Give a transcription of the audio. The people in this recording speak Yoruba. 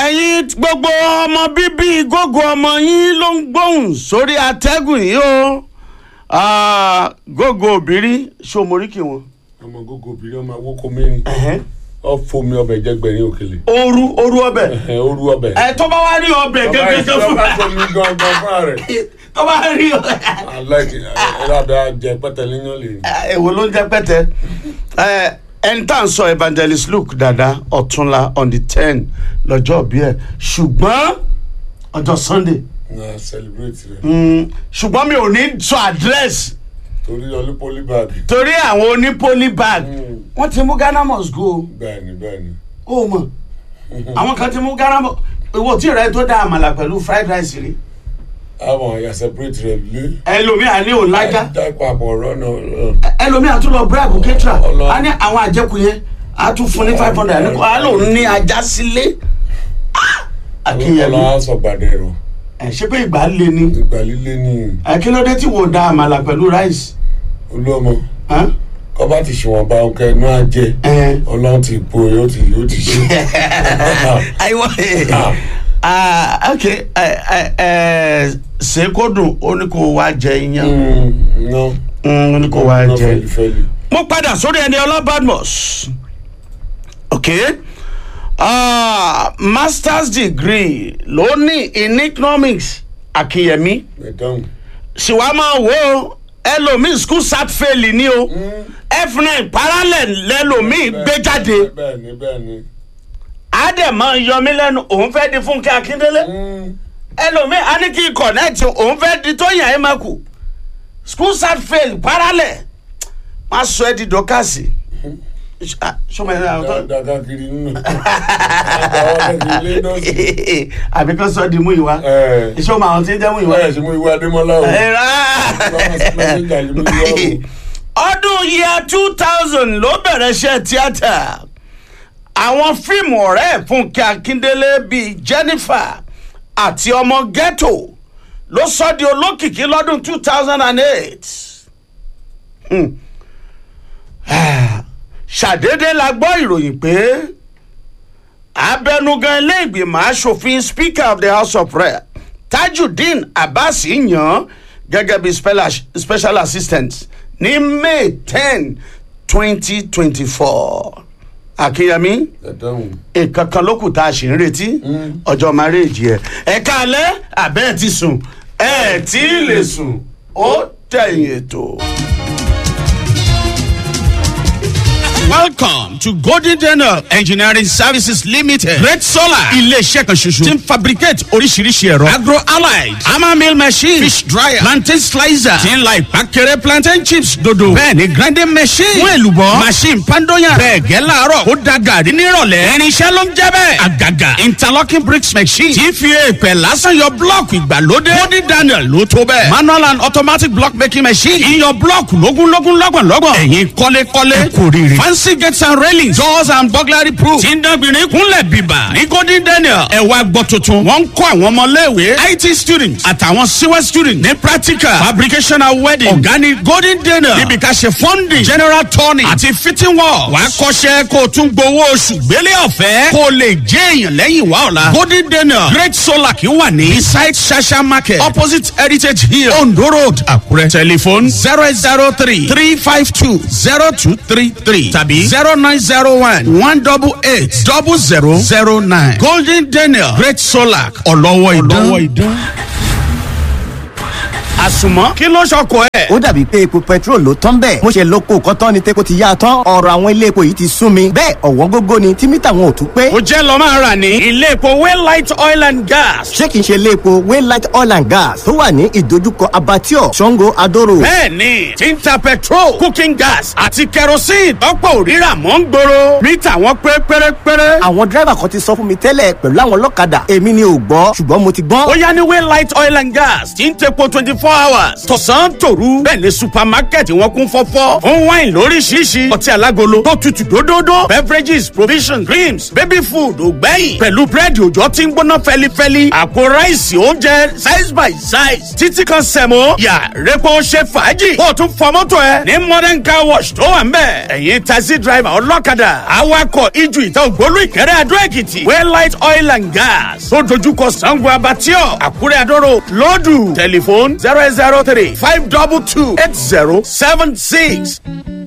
ẹ̀yin gbogbo ọmọ bíbí gógó ọmọ yín ló ń gbóhùn sórí atẹ́gùn yìí o Ah, gógó òbírí ṣòmóríkì wọn. ọmọ gógó obìnrin ọmọ awókò mẹ́rin ọ fomi ọbẹ̀ jẹgbẹ̀rin òkèlè ooru ooru ọbẹ̀ Ẹhẹ̀, orú ọbẹ̀. ẹ tó bá wá rí ọbẹ̀ gẹ́gẹ́ tó fún ọba fomi gangan fúnra rẹ̀ tó bá rí aláìkí ẹ̀rọ̀dà jẹ pẹ́tẹ́lẹ́yìn lè ní. èwo ló ń jẹ́ pẹ́tẹ́ ẹ ẹni tá à ń sọ evangelist luke dada ọ̀túnla on the ten lọ́jọ́ bí ẹ̀ ṣùgbọ́n ọjọ́ sunday na celebrate rẹ̀ mm, ṣùgbọ́n mi ò ní sọ àdírẹ́sì torí ọlú polybag torí àwọn oní polybag Mm. wọ́n ti mú ghana must go bẹ́ẹ̀ni bẹ́ẹ̀ni. ó mọ̀ àwọn kan ti mú ghana must ìwọ tí rẹ tó dá àmàlà pẹ̀lú fried rice rí àwọn àyà separate rẹ̀ lé. ẹlòmíà ní òlájà dá papọ̀ ọ̀rọ̀ náà. ẹlòmíà tún lọ brag ketra Ọlọ- a ní àwọn àjẹkù yẹn a tún fún ní five hundred a ní kó a lòun ní ajá sílé Ah! akínyẹmí ọlọ́wọ́ sọ gbàdẹ̀ rọ̀ ẹ ṣé pé ìgbà lé ní ìgbà líle ní ẹ kí ló dé tí wò dá àmàlà pẹ̀lú rice olúọmọ hàn? kọ́ bá ti ṣùwọ̀n bá ọkọ ẹnu àjẹ ẹ ọlọ́run ti po yóò ti yóò ti ṣe. ayiwa ah ok ẹ ẹ ẹ ṣe kó dùn ó ní kó wá jẹ iyán ná Mm, ó ní kó wá ná jẹ. fẹ́lifẹ́li. mo padà sórí ẹni ọlá badmus ok uh, masters degree ló ní in economics akínyẹmí ẹ̀dáhùn. sì wá máa wò ó ẹlòmíì school sat fail ni o f9 parallel lẹlòmíì gbé jáde bẹ́ẹ̀ni bẹ́ẹ̀ni. àdèmọ yọmí lẹ́nu òun fẹ́ di fúnkẹ́ akíndélé ẹlòmíì á ní kí connect òun fẹ́ di tóyìn àyèmàkù school sat fail parallel má sọ ẹ di dọkasi sọmọ ẹ náà tó dáadáa kiri nínú. àtàwọn ọ̀dẹ̀ ilé dọ́sì. àbí kan sọ di mú ìwá ẹ̀ iṣẹ́ ọmọ àwọn tí ń jẹ́ mú ìwá. ẹ̀ ṣe mú ìwé adémọ́lá o. Ẹ rà. lọ́wọ́ sí mú ìwé o. ọdún yíya two thousand ló bẹ̀rẹ̀ iṣẹ́ tíátà àwọn fíìmù ọ̀rẹ́ fúnkẹ́ akíndélé bíi jennifer àti ọmọ ghetto ló sọ di olókìkí lọ́dún two thousand and eight ṣàdédé la gbọ́ ìròyìn pé abẹnugan ilé ìgbìmọ̀ asòfin speaker of the house of rep tajudeen abbas yan gẹ́gẹ́ bí spela- special assistant ní may ten twenty twenty four akínyẹmí ẹ̀dáhùn. nǹkan kan ló kù tá a ṣì ń retí ọjọ́ márèèjì ẹ̀ ẹ̀ka alẹ́ àbẹ́ ẹ̀ ti sùn ẹ̀ tí ì lè sùn ó tẹ̀yìn ètò. Welcome to Golden Daniel Engineering Services Limited. Red Solar. Ilé-iṣẹ́ kan ṣoṣo. Ti ń fabricate oríṣiríṣi ẹ̀rọ. Agro allied. Hammer mill machine. Fish dryer. Plantain slicer. Ti ń la ìpàkẹ́rẹ́ plantain chips dodo. Bẹ́ẹ̀ni grinding machine. Fún èlùbọ́. Machine pandoyan. Bẹ́ẹ̀ gẹ́ láàárọ̀. Ó da gàrí nírọ̀lẹ́. Irinṣẹ́ ló ń jẹ́ bẹ́ẹ̀. Àgàgà. Interlocking bricks machine. Ti fi èèpẹ̀ lásán yọ blọ́ọ̀kì ìgbàlódé. Golden Daniel ló tó bẹ́ẹ̀. Manual and automatic block making machine. Iyọ̀ blọ́ọ̀kì lógúnlógún lọ́gbọ̀nlọ́gbọ̀n. Ẹ̀yin kọ́lékọ́lé. Ẹ kò rí rí. Fancy gates and railings. Doors and burglary proof. Tí ń dánbìnrin kúnlẹ̀ bíbà. Ní Golden Daniel. Ẹ wá gbọ́ tuntun. Wọ́n ń kọ́ àwọn ọmọléèwé. IT students àtàwọn CWE students ní practical. Fabrication and wedding. Ọ̀gá ni Golden Daniel. Níbi ká ṣe funding. General turning. Àti fitting work. Wàá kọ́ṣẹ́ kó o tún gbowó oṣù gbélé ọ̀fẹ́. Kó o lè jẹ́ èèyàn lẹ́yìn wá ọ̀la. Golden Daniel. Great Solar kì í wà ní. Beside Shasha Market. Opposite Heritage Hill. Ondo Road. Àkúrẹ́. Telephone zero eight zero three three five two zero two three three tàbí zero nine zero one one double eight double zero zero nine. Golden Daniel Great Solar ọlọ́wọ́ ìdán. àsùnmọ́ kí ló ṣọkọ ẹ̀. ó dàbí pé epo petrol ló tán bẹ́ẹ̀ mo ṣe lóko kọ́tán ni tepo ti yá a tán ọ̀rọ̀ àwọn ilé epo yìí ti sún mi bẹ́ẹ̀ ọ̀wọ́n gógó ni tí mítà wọn ò tún pé ó jẹ́ lọ́ máa rà ní ilé epo waylight oil and gas. ṣé kìí ṣe ilé epo waylight oil and gas tó wà ní ìdojúkọ abattoir sango adoro bẹ́ẹ̀ni tí ń ta petrol cooking gas àti kerosene tọ́pọ̀ òrírà mọ́ ń gbòòrò mítà wọn pé pérépéré. àwọn dírẹ́bà kan ti sọ fún mi tẹ́lẹ̀ pẹ̀lú àwọn ọlọ́kadà èmi ni ò gbọ́ ṣùgbọ́n mo ti gbọ́n ó yá ní waylight oil and gas tí ń tepo twenty four four hours tọ̀sán tòru bẹ́ẹ̀ ni supermarket wọn kún fọ́fọ́ fún wine lóríṣiríṣi ọtí alágolo tó tutù dódódó beverages provisions creams baby food ògbẹ́yìn pẹ̀lú búrẹ́dì òjò tí ń gbóná fẹ́lifẹ́li àpò ráìsì oúnjẹ size by size títí kan sẹ̀mó yà rẹ́pọ̀ ṣe fàájì kó o tún fọ mọ́tò ẹ ní modern car wash tó wà ń bẹ̀ ẹ̀yin taxi driver ọlọ́kadà awakọ̀ ijù ìta ògbólú ìkẹrẹ́ adó èkìtì waylight oil and gas tó dojúkọ sango abatio àkúrẹ́ adóró lọ́dù tẹlifóònù zero zero three five double two eight zero seven six.